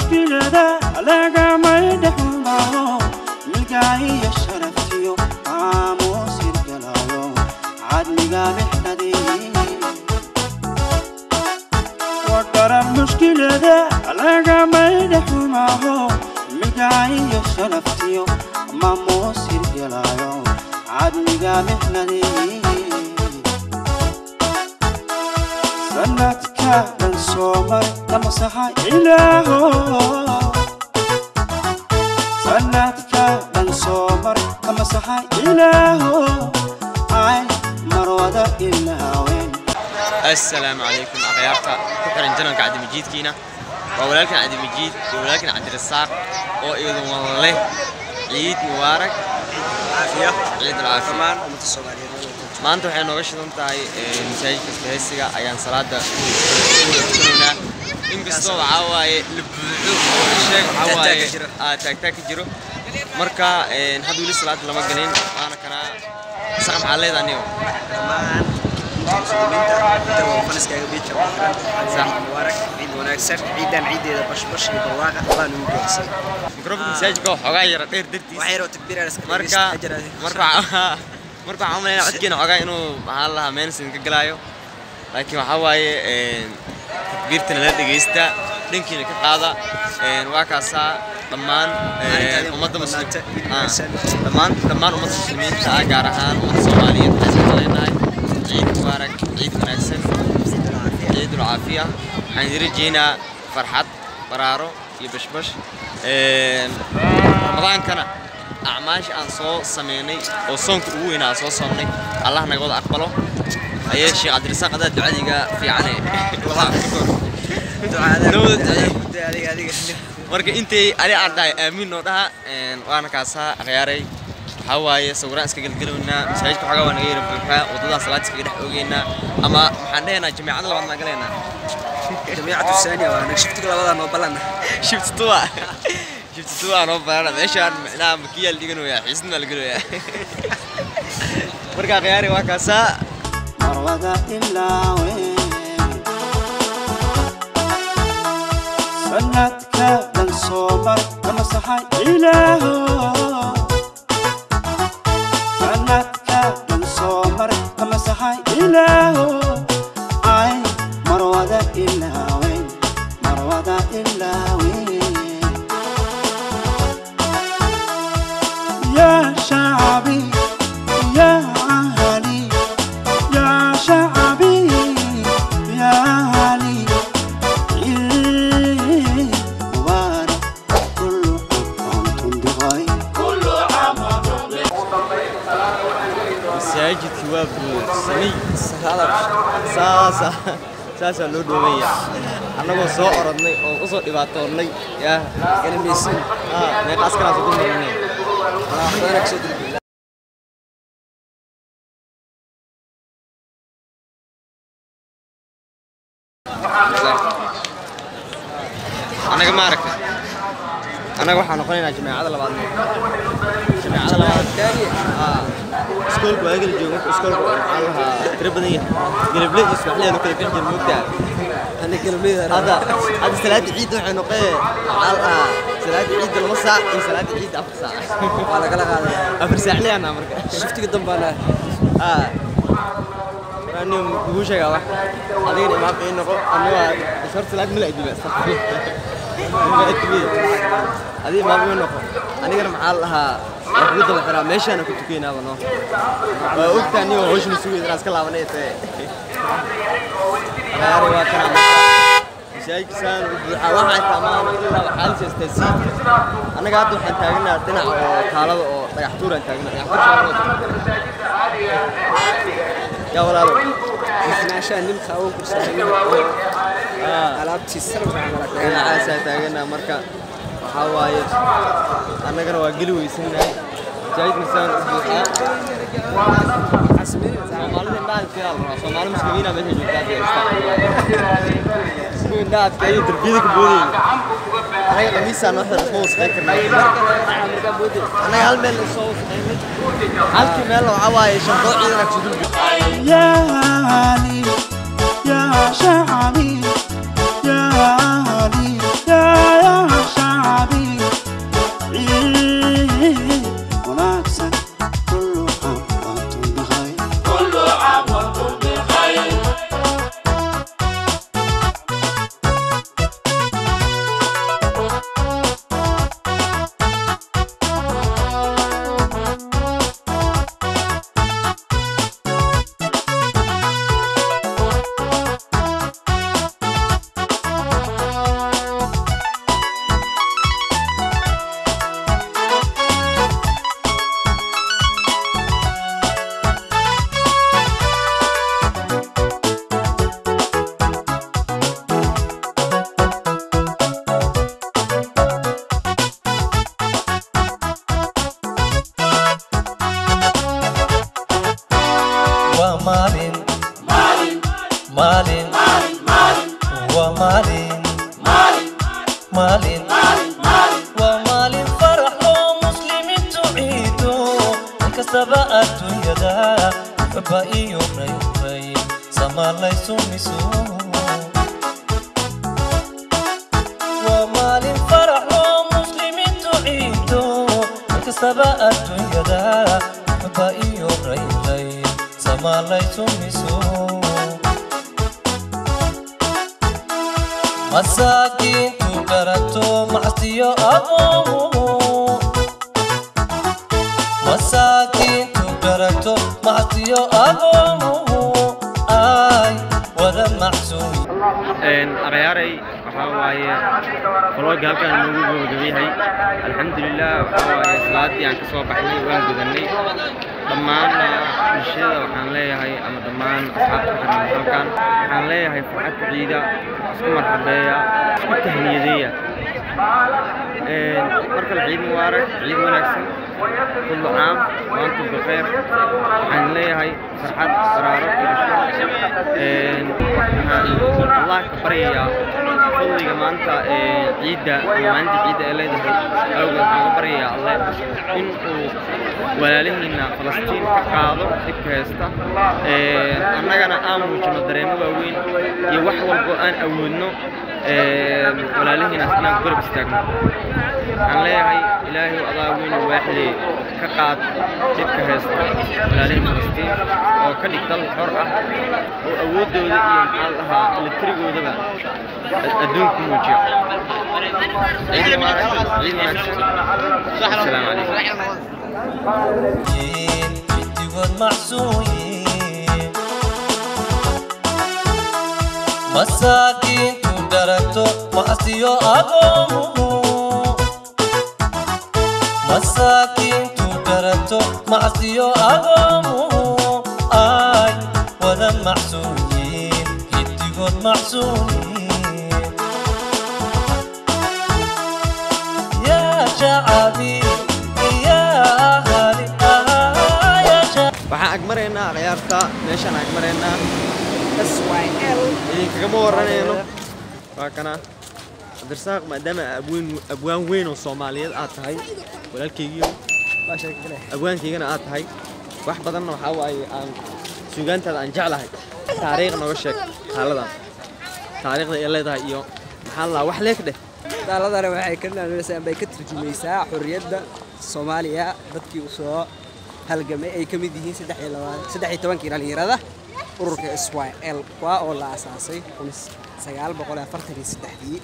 mushkilada lagamay dhexmaro milgaahiyo sharaftiyo aamuus hirgalayo cadliga mixnadii wadaran mushkilada lagamay dhexmaro milgaahiyo sharaftiyo maamuus hirgalayo cadliga mixnadii sanadka dhan soomar damasaxa ilaaho sanadka dhan soomar damasaxa ilaaho ay marwada ilaawen السلام عليكم أخيارتا كحرن جنان قاعد مجيد كينا وولكن عبد مجيد وولكن عبد الرزاق وإذن والله عيد مبارك عافية عيد العافية كمان أمة الصومالية maanta waxay nooga shidan tahay masaajidka isbahaysiga ayaan salaada tukanayna inkastoo waxaa waaye la buuxo oo sheeg waxaa waaye Taagtaag ka jiro. aa taagtaag ka jiro marka hadda weli salaada lama gelin waana kanaa saqa maxaa leedahay anigo كمان مسلمين تو فنس كاga بيتك صح. مبارك عيد وناكسر عيدان عيديدا باش باش برواقة بان وجهسي mikrofonka masaajidka oo xoogaa yara dheer dartiis وحيرو تكبير على سكرين marka marka marka waxaan umaleynaa codkeena xoogaa inuu maxaa la lahaa meensin ka galaayo laakiin waxaa waaye takbiirtana la dhegeysta dhankiina ka qaada waa kaasaa dhammaan ummadda muslim ah, dhammaan dhammaan ummadda muslimiinta ah gaar ahaan ummadda soomaaliyeed waxaan isku leenahay ciid mubaarak ciid wanaagsan ciid ulcaafiya waxaan idin rajeynaa farxad baraaro iyo bashbash ramadaankana acmaasha aan soo sameynay oo soonka ugu weynaa aan soo soomnay allah naga wada aqbalo ayee sheekh cabdirasaaq adaa ducadiga fiicane marka intay ali aan dhahay aamiin noo dhaha waana kaasaa akhyaaray waxaa waaye sawiraan iska gelgelaynaa masaajidka xogaa waa naga yara buuxaa waddadaa salaad iskaga dhex ogeynaa ama maxaan dhehaynaa jamiicada labaad maa galaynaa جميعة الثانية وأنا شفتك لبدا نوبلنا shiftuwa shiftuwa noo baarana meeshaan micnaha makiyaa la dhiganayaa xiisna baa la gelayaa marka khiyaari waa kaasaa marwada ilaawen sanadka dhan soomar damasaxa ilaaho sanadka dhan soomar damasaxa ilaaho ay marwada ilaawen marwada ilaawen يا شعبي يا أهلي يا شعبي يا أهلي عيد مبارك كل عام وأنتم بخير masaajidki waa buuxsamay saasa saasaa loo dhoobaya annagoo soo orodnay oo usoo dhibaatoonnay yaa قلميسين meeqa askaraas ugu marnay أنا أقصد annaga ma aragta annaga waxaa noqonaynaa jameecada labaad jameecada labaad aa iskoolku waa kala joogo marka iskoolku waxaa lahaa tiro badan yahay geleble iyo subaxleenu kala bixi jira moogtaa أنا قلمي hadda hadda salaada ciidda waxay noqee waxaa lahaa salaada ciidda laba saac iyo salaada ciidda afar saac وأنا قلق هذا afar saac leeyahnaa marka شفتك قدام أنا aa ani ugu sheegaa wax adigana imaam ii noqo ani waa shor salaad mala ajiba adiga imaam ii noqo anigana maxaa la dhahaa waa kugu daba xiraa meeshaana ku tukaynaaba noo waa ogtaa aniga hawshana sugayda inaan iska laabanay tae ayaari waa kana marka masaajidka saan u buuxaa waxaa taamaan ilaa waxaa la jeestaa siidka annaga hadda waxaan taagnaa dhinaca oo taalada oo dhagax tuuraan taagnaa dhagax tuur yaa walaalo إحنا عشان نمخى أول كرسي ألعبتي السلم على dhinacaasaa taaganaa marka waxaa waaye annagana waa geli weysannahay masaajidka saan u buuxaa soomaalida indhaadka yaa la rabaa soomaali muslimiina meesha joogtaa isku indhaadka iyo darbiyada ka boodayna anaga dhamiisaa noo xidhan isma wasaqayn karnaa annaga hal meel isoo wasaqaynay halkii meel waxaa waaye shandoo ciidana kusoo dulbi يا أهلي يا شعبي يا أهلي يا يا waa maalin farax oo muslimiintu ciido inkastaba adduunyada baba iyo raybay samaalaysu miso waa maalin farax oo muslimiintu ciido inkastaba adduunyada baba iyo raybay samaalaysu miso masaakiintu garato macsiyo agoomo masaakiintu garato macsiyo agoomo ay wada macsuumi akhayaaray waxaa waaye kolooga halkaan noogu gabagabayahay alxamdulilah waxaa waaye salaadii aan ka soo baxnay waan gudanay dhammaanna bulshada waxaan leeyahay ama dhammaan asxaabta xiran halkan waxaan leeyahay farxad ku ciida isku marxabeeya isku tahniyadeeya marka la ciid mubaarak ciid wanaagsan kullu caam waantum bikheer waxaan leeyahay farxad baraaro iyo bashar waxaan allah ka baryayaa fadliga maanta ee ciidda ama maalinta ciidda ee leedahay awgeed waxaan ka baryayaa alle in uu walaalihiina falastiin ka qaado dhibka haysta annagana aan muujino dareemo waaweyn iyo wax walbo aan awoodno walaalihiinaas inaan garab istaagno waxaan leeyahay ilaahay adaa weyn waaxidee ka qaad dhibka haysta walaalihii falastiin oo ka dhig dal xor ah oo awooddooda iyo maxaa la dhahaa elektrigoodaba adduunku muujiyo ciid mubaarak ciid wanaagsan asalaamu calaykum midigood macsuuyin masaakiintu garato macsiyo agoomo masaakiintu garato macsiyo agoomo ay wada macsuuyin midigood macsuuyin yaa shacabi yaa ahali ah yaa shacabi waxaan agmaraynaa akhyaarta meeshaan agmaraynaa syl idinkagama waranayno waa kana cabdirasaaq maadaama abweyn abwaan weyn oo soomaaliyeed aad tahay walaalkaygiio abwaankaygana aad tahay wax badanna waxaa waaye aan suugaantaada aan jeclahay taariikh nooga sheeg xaaladan taariikhda ay leedahay iyo maxaa la wax leeg dheh daaladana waxay ka naanaysaa bay ka turjumaysaa xorriyadda soomaaliya dadkii u soo halgamay ay ka mid yihiin saddex iyo labaa- saddex iyo tobankii dhallinyarada ururka s y l kuwa oo la aasaasay kun sagaal boqol iyo afartan iyo saddexdii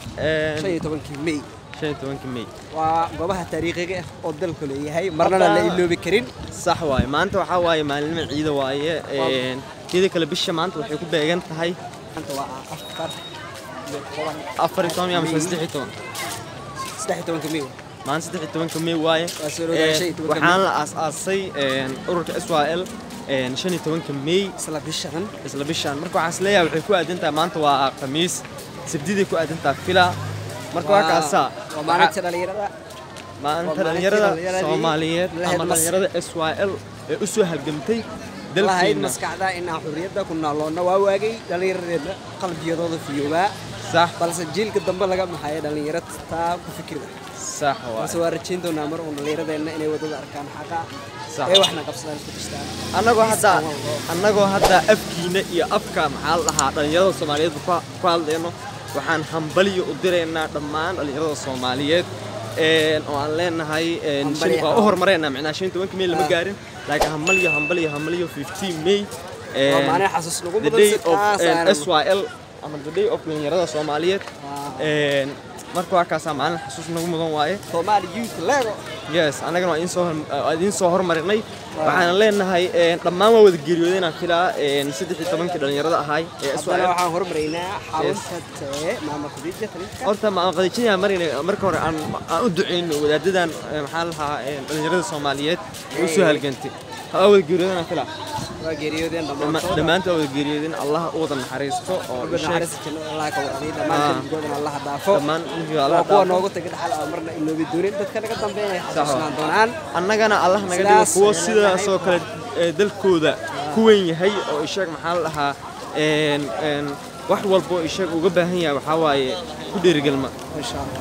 shan iyo tobankii may shan iyo tobankii may waa goobaha taariikhiga ah oo dalku leeyahay marnana la iloobi karin sax waaye maanta waxaa waaye maalinimo ciida waaye een, teeda kale bisha maanta waxay ku beegan tahay maanta waa afar iyo toban afar iyo toban iyo ama saddex iyo toban saddex iyo tobanka may maalin saddex iyo tobanka may waaye Waa soo dhowdahay Een, shan iyo tobanka waxaan la aasaasay een, ururka s y l een, shan iyo tobanka may isla bishan isla bishaan marka waxaan is leeyahay waxay ku aadan tahay maanta waa khamiis sabdiday ku aadan tahay fila marka waa kaasaa waa maalinta dhallinyarada maalinta waa dhalinyarada maalintii dhallinyaradii soomaaliyeed lahayd ama mas- dhalinyarada s y l ee u soo halgamtay lahayd dalkeena maskaxda inaan xurriyadda ku naaloonna waa waagay dhallinyaradeenna qalbiyadooda fiyoobaa sax balse jiilka dambe laga maxayo dhallinyaro taa ku fikirda sax waa balse waa rajayn doonaa mar uun dhallinyaradeenna inay waddada arkaan xaqa Sax. ee waxna qabsadaan isku tashtaan annagoo hadda annagoo hadda afkiina iyo afka maxaa la dhahaa dhalinyarada soomaaliyeed ku ku hadlayno waxaan hambaliyo u diraynaa dhammaan dhalinyarada soomaaliyeed een, oo aan leenahay een, Hambali shan- waa u ah. horumareynaa macnaa shan iyo tobanka may lama Ah. gaarin laakiin hambaliyo hambaliyo hambaliyo 15 may waa een, maalin xasuus lagu the mudan day si of taas een, aanan- SYL ama the day of dhalinyarada soomaaliyeed Waa. een, marka waa kaasaa maalin xasuus nagu mudan waaye Somali Youth Lego yes annagana waa idiin soo hor- waa idiin soo hormarinay waxaan leenahay een, dhammaan waa wada geeriyoodeen aan filaa een, saddex iyo tobankii dhalinyarada ahay ee haddana SYL waxaan hormaraynaa xarunta tee maama khadiija taliska horta ma qadijinaya marina marka hore aan aan u duceyno wadaadadan ee, maxaa la dhahaa een, dhalinyarada soomaaliyeed ee u soo halgantay ha wada geeriyoodeen aan filaa waa geeriyoodeen Dhamma- dhammaantood dhammaantood waa wada geeriyoodeen allah u wada naxariisto oo rabbi sheeg- naxariista jannada allah ka warqabay dhammaan Ah. qalbigoodana allah dhaafo dhammaan intii Allah waa kuwa dhaafo. noogu tagay dhaxal aan marna iloobi doonin dadka naga dambeeya ay Sax xasuusnaan doonaan annagana allah naga dhigo Sidaas kuwo ayaan sidaasoo leedahay. kale ee, dalkooda ku weyn yahay oo isheeg maxaa la dhahaa een, een, wax walbo isheeg uga baahan yahay waxaa waaye ku dhiirigelma insha allah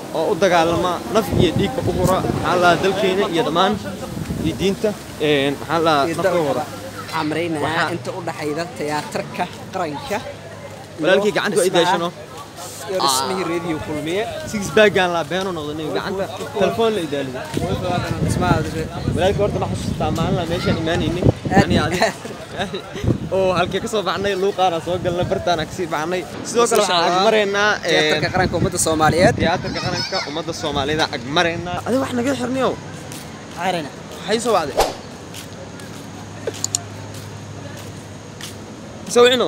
oo u dagaalama naf iyo dhiigba u hura maxaa la dhahaa dalkeena iyo dhammaan iyo diinta een, maxaa la dhahaa nafta u hura waxaan maraynayaa Waxaa- inta u dhaxayda tiyaatarka qaranka walaalkii gacanta waa i daashano iyo dhismihii reediyo kulmiye six baggaan laa beeno noqdo nin gacanta telefoon la idaalido dhismaha walaalkii horta ma xasuustaa maalin la meeshaan imaanaynay Aad ani iyo adi oo halkee kasoo baxnay luuqaana soo galnay bartaana kasii baxnay sidoo kale waxaan agmaraynaa een, tiyaatarka qaranka ummadda soomaaliyeed tiyaatarka qaranka ummadda soomaalida agmaraynaa adiga wax naga xirniyo xaarina waxay soo wacday sawicino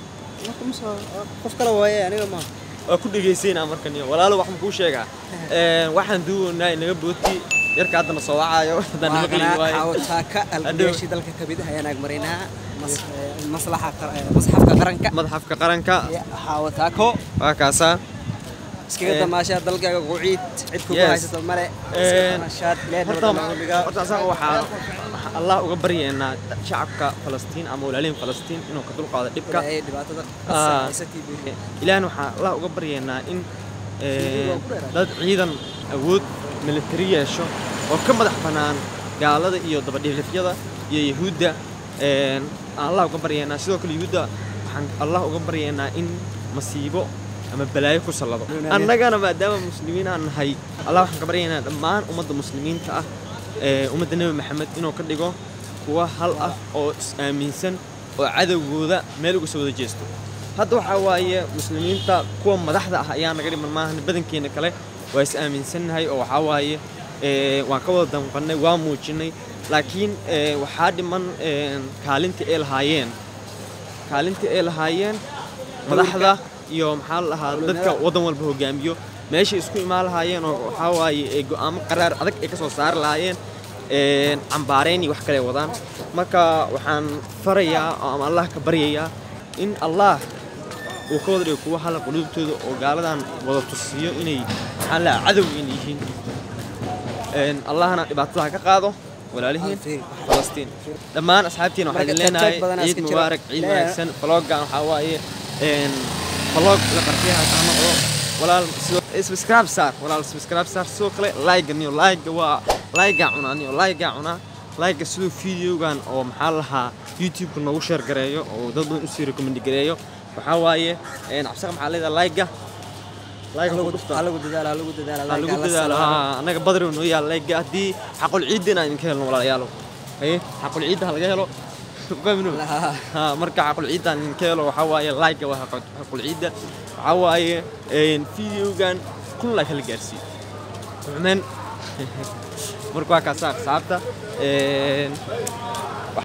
qof kale waaye aniga ma waa ku dhegaysaynaa markan iyo walaalo wax ma kuu sheegaa Een, waxaan duunaynaa inaga booti yarka haddana soo wacaayo haddaan nima qali waayo xaawataaka algameeshii dalka ka mid ah ayaan ag maraynaa mas- eh, maslaxa qar- eh, masxafka qaranka madaxafka qaranka iyo xaawataako waa kaasaa iskaga Eh. damaashaa dalkaaga quciid cid kugu Yes. haysato male Eh, iska damaashaad ilaahay horta nabadda nooga dhigaa. horta asaga waxaa waxaa allah uga baryaynaa shacabka falastiin ama walaalihin falastiin inuu ka dulqaado dhibka Ilaahay dhibaatada Ah. haysatii buu ilaahna waxaa allah uga baryaynaa in eh, dad ciidan awood militari yeesho oo ka madax bannaan gaalada iyo dabadhiilifyada iyo yahuudda een, aan allah uga baryaynaa sidoo kale yahuudda waxaan allah uga baryaynaa in masiibo ama balaayo ku sallado annagana maadaama muslimiin aan nahay allah waxaan ka baryaynaa dhammaan ummadda muslimiinta ah ee ummadda nebi maxamed inuu ka dhigo kuwa hal ah oo is-aaminsan oo cadowgooda meel uga soo wada jeesto hadda waxaa waaye muslimiinta kuwa madaxda ah ayaa naga dhiman maahan badankeena kale waa is aaminsannahay oo waxaa waaye ee, waan ka wada danqannay waa muujinay laakiin ee, waxaa dhiman ee, kaalintii ay lahaayeen kaalintii ay lahaayeen madaxda iyo maxaa la dhahaa dadka waddan walba hogaamiyo meeshay isku imaan lahaayeen oo waxaa waaye ee go'aamo qaraar adag ay ka soo saari lahaayeen een, cambaarayn iyo wax kale wadaan marka waxaan farayaa oo ama allah ka baryayaa in allah uu ka wada dhigo kuwa hala quluubtooda oo gaaladan wada tusiyo inay maxaa la dhahaa cadow in yihiin Een, allahna dhibaatada ha ka qaado walaalihiin falastiin dhammaan asxaabtiina waxaa idin Marka tag-tag leenahay badan ciid iska jira. mubaarak ciid Ilaahay- wanaagsan vloggan waxaa waaye een, vlog la qarxiyaha kaa noqdo walaal sidoo subscribe saar walaal subscribe saar sidoo kale like niyo like waa like cunaa niyo like cunaa like sidoo videogan oo maxaa la lahaa youtube-ka noogu share gareeyo oo dad badan usii recommend gareeyo waxaa waaye een, cabsaqa maxaa leedahay like-ga like ku dhufta ha lagu dadaala ha lagu dadaala Waxaa lagu dadaalo haa, annaga badri noo yaal like haddii xaqul ciidda inaan idinka helno walaalayaalo haye xaqul ciidda ha laga helo fahmino haa marka xaqul ciidda aan idinka helo waxaa waaye like waa xaqul xaqul ciidda waxaa waaye een, videogan kun like hala gaarsiiyo xumen marka waa kaasa aqsaabta een,